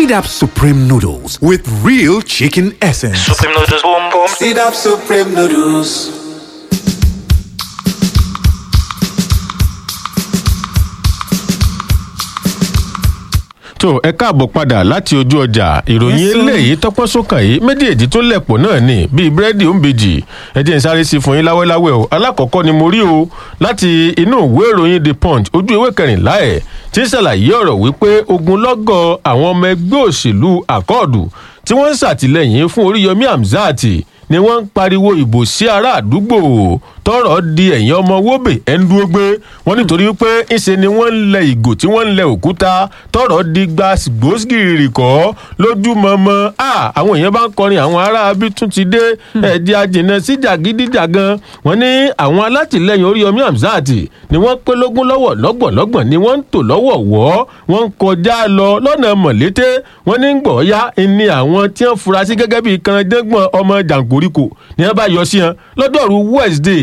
Seed Up Supreme Noodles with real chicken essence. Supreme noodles, boom boom. Seed up Supreme Noodles. tó ẹ káàbọ̀ padà láti ojú ọjà ìròyìn eléyìí tọ́pọ́ sókàn yìí méjèèjì tó lẹ̀pọ̀ náà ni bíi búrẹ́dì òǹbejì ẹ jẹ́ n sáré sí fún yín láwẹ́láwẹ́ o alákọ̀ọ́kọ́ ni mo rí o láti inú ìwé ìròyìn the punch ojú ìwé kẹrìnlá ẹ̀ tí ń ṣàlàyé ọ̀rọ̀ wípé ogunlọ́gọ̀ àwọn ọmọ ẹgbẹ́ òṣèlú àkọọ̀dù tí wọ́n ń ṣàtìlẹ́yìn fún oríyọmí hamzat ni wọ́n ń pariwo ìbò sí ará àdúgbò tọrọ di ẹ̀yìn ọmọ wóbè ẹ̀ńdúró gbé wọn nítorí pé ńṣe ni wọ́n ń lẹ ìgò tí wọ́n ń lẹ òkúta tọrọ di gbàgbósgìrì kọ́ lójúmọmọ àwọn èèyàn bá ń kọrin àwọn ará bí tún ti dé ẹ̀dí ajìnà sí jàgídíjàgan wọn ní àwọn alátìlẹyìn oríyọmí hamzat ni wọ́n pé lógún lọ́wọ́ lọ́gbọ̀nlọ́gbọ̀n ni wọ́n ń tò lọ́wọ́ wọ́ wọ́n ń kọjá lọ lọ́nà mọ̀lété wọ́n ní gbọ̀ọ́yá ni àwọn tí wọ́n fura sí gẹ́gẹ́ bíi kanadẹ́gbọ̀n ọmọ jàǹkóríkò ni wọ́n bá yọ sí wọn lọ́dọ̀ọ̀rù wednesday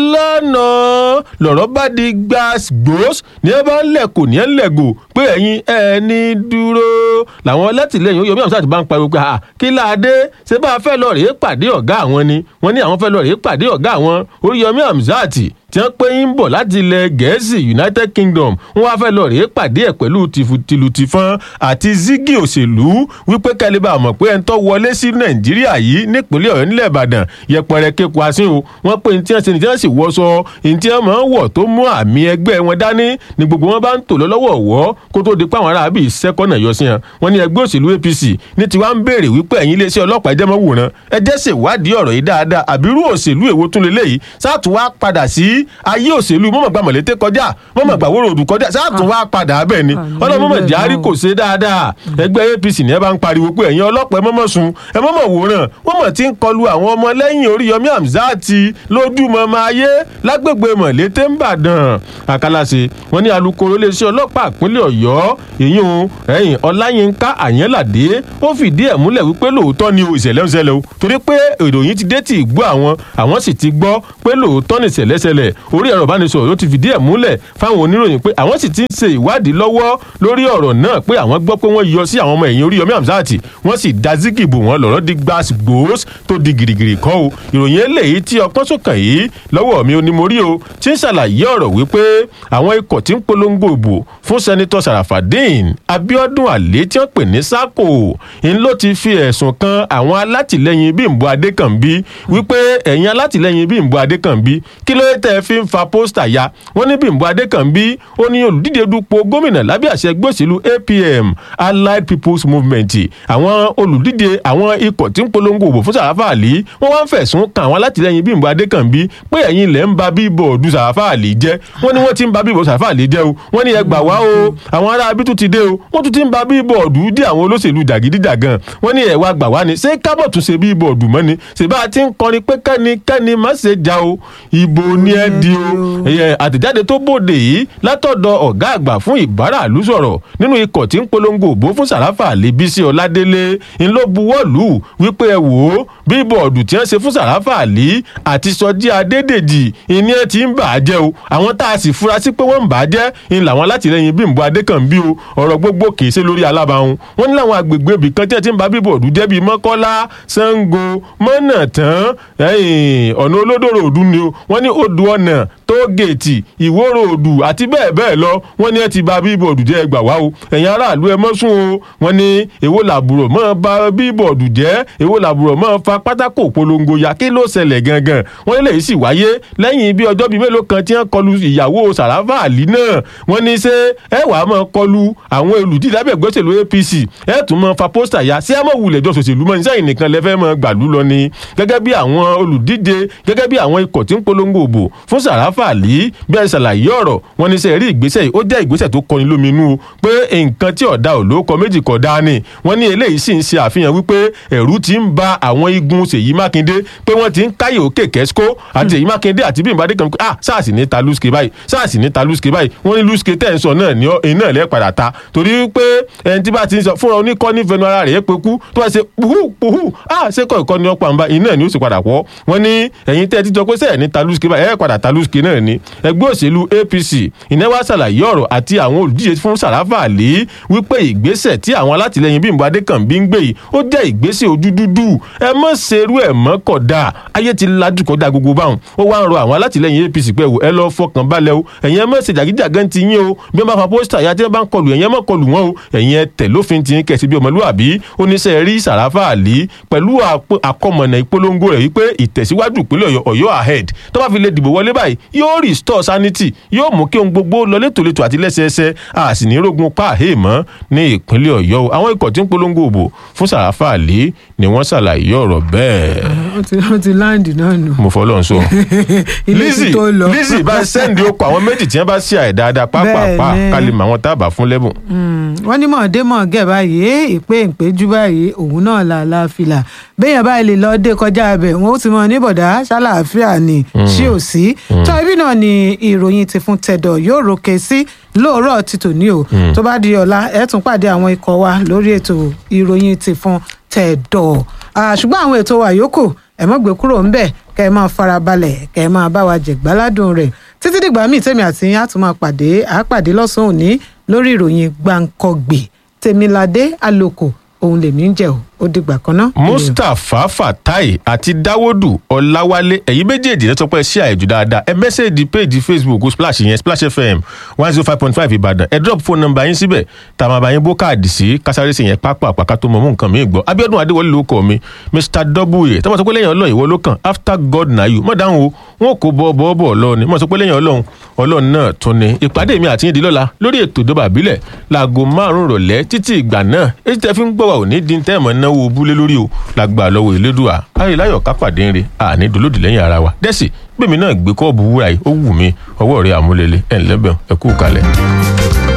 lánàá lọ̀rọ̀ bá di gbàgbós ní ẹ bá ń lẹ̀kọ̀ ní ẹ ń lẹ̀gò pé ẹ̀yin ẹni dúró làwọn alátìlẹyìn yomi hamzat bá ń pariwo pé kí láadé ṣé bá a fẹ́ lọ rèé pàdé ọ̀gá àwọn ni wọ́n ní àwọn fẹ́ lọ rèé pàdé ọ̀gá àwọn oríyọmí hamzat tí wọ́n pé ń bọ̀ láti ilẹ̀ gẹ̀ẹ́sì united kingdom wọ́n wá fẹ́ lọ rèé pàdé ẹ̀ pẹ̀lú tìlùtìfọ́n àti zigi òṣèlú wípé kẹ́lẹ́bà mọ̀ pé ẹni tó wọlé sí nàìjíríà yìí nípínlẹ̀ ọ̀yọ́ nílẹ̀ ìbàdàn yẹpẹrẹ kéku asín o wọ́n pé ní tí wọ́n ṣe ní tí wọ́n sì wọṣọ ní tí wọ́n máa ń wọ̀ tó mú àmì ẹgbẹ́ wọn dání ni gbogbo wọn bá ń tò lọ́wọ́ wọ́ kó tó di pé àwọn aráàbí sẹ́kọ̀nà yọ sí wọn wọ́n ní ẹgbẹ́ òṣèlú apc ní tiwa ń béèrè wípé ẹ̀yin iléeṣẹ́ ọlọ́pàá ẹjẹ́ mọ́ wòran ẹjẹ́ ṣèwádìí ọ̀rọ̀ yìí dáadáa àbírú òṣèlú èwo tún lélẹ́yìí sáà tún wá padà sí ayé òṣèlú mọ̀mọ̀gbà mọ̀lété kọjá mọ̀mọ̀gbà wóró òdù kọjá sáàtún wá padà bẹ́ẹ̀ ni ọlọ́mọ̀mọ̀ járí kò ṣe dáadáa ẹgbẹ́ apc ní ẹ bá ń pariwo pé ẹ̀yin ọlọ́pàá ẹ mọ̀mọ̀ sun ẹ mọ̀mọ̀ wòran wọ́n mọ̀ tí ń kọlu àwọn ọmọ lẹ́yìn oríyọmí hamzat lójúmọmọ ayé lágbègbè mọ̀lété ń bàdàn àkàlàṣe wọn ní alūkkóró iléeṣẹ́ ọlọ́pàá ìpínlẹ̀ ọ̀yọ́ ìyún ẹ̀yìn ọláyínká àyẹ́ládé ó fìdí ẹ̀ múlẹ̀ wípé lóòótọ́ ni ìṣẹ̀lẹ̀ ń ṣẹlẹ̀ o torí pé ìròyìn ti dé tì í gbọ́ àwọn àwọn sì ti gbọ́ pé lóòótọ́ ni ìṣẹ̀lẹ̀ ṣẹlẹ̀ orí ẹ̀rọ ìbánisọ̀rọ̀ ló ti fìdí ẹ̀ múlẹ̀ fáwọn oníròyìn pé àwọn sì ti ń ṣe ìwádìí lọ́wọ́ lórí ọ̀rọ̀ náà pé àwọn gbọ́ pé wọ́n yọ sí àwọn ọmọ ẹ̀yìn Oríyọmí Hamzat wọ́n sì da zigi bò wọ́n lọ́rọ́ di gbas gbòós tó di gìrìgìrì kọ́ o ìròyìn eléyìí tí ọpọ́n sọ̀kàn yìí lọ́wọ́ mi ò ní mo rí o tí ń ṣàlàyé ọ̀rọ̀ wípé àwọn ikọ̀ tí ń polongo ìbò fún sẹ́nitọ́ Sarafadeen Abiodun Ale tí wọ́n pè ní sako ń ló ti fi ẹ̀sùn kan àwọn alátìlẹyìn Bímbọ́ Adékànbí wípé ẹ̀yin alátìlẹyìn Bímbọ́ Adékànbí kí ló tẹ́ fi ń fa pósítà ya wọ́n ní Bímbọ́ Adékànbí ó ní olùdíje dupò gómìnà lábẹ́ àṣẹ ẹgbẹ́ òṣèlú APM Allied People's Movement àwọn olùdíje àwọn ikọ̀ tí ń polongo òbò fún Sàràfà Àlì wọ́n wá ń fẹ̀sùn kan àwọn alátìlẹyìn Bímbọ́ Adékànbí pé ẹ̀yin ilẹ̀ ń ba bíbọ̀ọ̀dù Sàràfà Àlì jẹ́ wọ́n ní wọ́n ti ń ba bíbọ̀ọ̀dù Sàràfà Àlì jẹ́ o wọ́n ní ẹ gbà wá o àwọn ará abí tún ti dé o wọ́n tún ti ń ba bíbọ̀ọ̀dù dé àwọn olóṣèlú jàgídíjàgan wọ́n ní ẹ wá gbà wá ni ṣé kábọ̀ tún ṣe bíbọ̀ọ̀dù mọ́ ni ṣèbá ti ń kọrin pé kẹ́nikẹ́ni má ṣe já o ìbò ni ẹ di o àtẹ̀jáde tó bòde yìí látọ̀dọ̀ ọ̀gá àgbà fún ìbáraàlú sọ̀rọ̀ nínú ikọ̀ tí ń polongo òbó fún Sàràfà Àlì Bísí Ọládélé ń ló buwọ́lù wípé ẹ wò ó bíbọ̀ọ̀dù tí wọ́n ṣe fún Sàràfà Àlì àti Sọjí Adédèjì ìní ẹ ti ń bà á jẹ́ o àwọn tá a sì fura sí pé wọ́n ń bà á jẹ́ ń làwọn alátìlẹyìn Bímbọ́ Adékànbí o ọ̀rọ̀ gbogbo kìí ṣe lórí alábàáhùn wọ́n ní láwọn agbègbè ibì kan tí wọ́n ti ń ba bíbọ̀ọ̀dù jẹ́ bíi Mọ́kọ́lá Ṣàngó Mọ́nàtán ọ̀nà olódòrò òdu ni o wọ́n ní odò ọ̀nà tóògèètì ìwóró òdù àti bẹ́ẹ̀ bẹ́ẹ̀ lọ wọ́n ní ẹ ti ba bíbọ̀ọ̀dù jẹ́ ẹgbà wá o ẹ̀yin aráàlú ẹ mọ́ sún o wọ́n ní èwo làbúrò mọ́ ba bíbọ̀ọ̀dù jẹ́ èwo làbúrò mọ́ fa pátákó polongo ya kí ló ṣẹlẹ̀ gangan wọ́n lè sì wáyé lẹ́yìn bí ọjọ́ bíi mélòó kan tí wọ́n kọlu ìyàwó Sàràfà Àlì náà wọ́n ní ṣé ẹ wàá máa kọlu àwọn olùdíje lábẹ́ ìgbésẹ̀lú APC ẹ tún máa fa pósítà ya sí àmọ́ wulẹ̀ jọ sòṣèlú mọ́ nísàyìn nìkan lẹ́fẹ́ máa gbàlú lọ ni gẹ́gẹ́ bí àwọn olùdíje gẹ́gẹ́ bí àwọn ikọ̀ tí ń polongo òbò fún Sàràfà Àlì bí ẹ ṣàlàyé ọ̀rọ̀ wọn ní sẹ́ rí ìgbésẹ̀ yìí ó jẹ́ ìgbésẹ̀ tó kọni lóminú pé nǹkan tí ọ̀dà ò lóko méjì kọ̀ dá ni wọ́n ní eléyìí sì ń ṣe àfihàn wípé ẹ̀rù ti ń ba àwọn igun Ṣèyí Mákindé pé wọ́n ti ń káyè òkè kẹ́síkó àti Ṣèyí Mákindé àti Bímbọ́ Adékànbí ah sars ní ta lùsùkè báyìí sars ní ta lùsùkè báyìí wọ́n ní lùsùkè tẹ̀ ń sọ náà ní iná ẹ̀ padà ta torí pé ẹni tí bá ti ń sọ fúnra oníkọ́ ní fẹnu ara rẹ̀ pé kú tó bá ṣe puhu puhu ah ṣé kọ́ ìkọ́ni ọ̀pọ̀ àǹbá iná ẹ̀ ni ó sì padà pọ̀ wọ́n ní ẹ̀yin tẹ́ ti jọ pé sẹ́ẹ̀ ní ta lùsùkè báyìí ẹ̀ padà ta lùsùkè náà náà ni ẹgbẹ́ òṣèlú apc ìnáwó ṣàlàyé ọ̀rọ̀ àti àwọn olùdíje fún sàràfà àlè wípé ìgbésẹ̀ tí àwọn alátìlẹyìn bímbọ adékànbí ń gbé yìí ó jẹ́ ìgbésẹ̀ ojú dúdú ẹ mọ̀ ṣerú ẹ̀ mọ́ kódà ayé ti lajú kọjá gbogbo báwọn ó wá ń rọ àwọn alátìlẹyìn apc pé ẹ lọ fọkàn balẹ̀ o ẹ̀yin ẹ mọ̀ ṣe jàgídíjàgan ti yín o bí wọ́n bá fa pósítà ya tí wọ́n bá ń kọlù ẹ̀yin ẹ mọ̀ kọlù wọn o ẹ̀yin ẹ tẹ̀ lófin ti ń kẹ̀sí bí ọmọlúwàbí oníṣẹ́ rí sàràfà àlè pẹ̀lú àkọmọ̀nà ìpolongo rẹ̀ wípé ìtẹ̀síwájú ìpínlẹ̀ ọ̀yọ́ ahead tó bá fi lè dìbò wọlé báyìí yóò restore sanity yóò mú kí ohun gbogbo lọ létòlétò àti lẹ́sẹẹsẹ a sì ní rógun páàhé mọ́ ní ìpínlẹ̀ ọ̀yọ́ o àwọn ikọ̀ tí ń polongo òbò fún sàràfà àlè ni wọ́n ṣàlàyé ọ̀rọ̀ bẹ́ẹ̀. wọ́n ti láǹdì náà nù. mo fọ́ lọ́n so. ilé ti tó lọ. lizzy bá sẹ́ndì okò àwọn méjì tí wọ́n bá ṣe àìdáadáa pápápá kálí mọ àwọn tábà fún lẹ́bùn. wọ́n ní mọ̀ọ́dé mọ̀ọ́gẹ̀ báyìí ìpè ìpéjú báyìí òun náà là láfìlà béèyàn báyìí lè lọ dé kọjá abẹ wọn ó ti mọ níbọdà ṣàlàáfíà ni ṣí ò sí tó ibi náà ni ìròyìn ti fún tẹdọ yóò rókè sí lóòrọ̀ ti tòní o tó bá di ọ̀la ẹ tún pàdé àwọn ikọ̀ wa lórí ètò ìròyìn ti fún tẹdọ ṣùgbọ́n àwọn ètò wa yòókù ẹ mọ́ gbé kúrò ńbẹ̀ kẹ́ ẹ máa farabalẹ̀ kẹ́ ẹ máa bá wa jẹ̀gbáládùn rẹ̀ títí dìgbà míì tèmi àti yín á tún máa pàdé àápàdé lọ́sàn-án òní lórí ìròyìn gbàǹkọ̀gbè tèmiládé àlòkò òun lèmi ń jẹ o ó dìgbà kan náà. mustapha fatai àti dáwọ́dù ọláwálé ẹ̀yin méjèèjì lẹ́tọ́ pé ṣé àìjù dáadáa ẹ mẹ́sẹ̀ẹ́dì péèjì facebook splash yẹn splash fm one zero five point five ìbàdàn ẹ drop phone number yín síbẹ̀ tá a máa bá yín bó káàdì sí kásárẹ́sì yẹn pápá àpàká tó mọ̀ mú nǹkan mi gbọ́ abiodun adéwọlé ló kọ́ mi mr w tọ́mọ̀ sọ pé lẹ́yìn ọlọ́run ìwọ ló kàn after god na you mọ̀ dáhùn o wọn kò bọ́ bọ́ bọ́ ọlọ́run mọ̀ sọ pé lẹ́yìn ọlọ́run ọlọ́run náà tún ni ìpàdé mi àti yín di lọ́la lórí ètò ìjọba àbílẹ̀ láago márùn-ún rọ̀lẹ́ títí ìgbà náà èyí tẹ́ fi ń gbọ́ wa ò ní dín tẹ́ẹ̀mọ́ náwó búlé lórí o lágbà lọ́wọ́ ìlédùá ayélujáyọ̀ kápàdé ń re àní dolódì lẹ́yìn ara wa dẹ́sì gbèmí náà gbé kọ́ọ̀bù wúrà yìí ó wù mí ọwọ́ rẹ̀ àmúlélẹ̀ ẹ̀ ńlẹ́bẹ̀ ẹ kú kalẹ̀.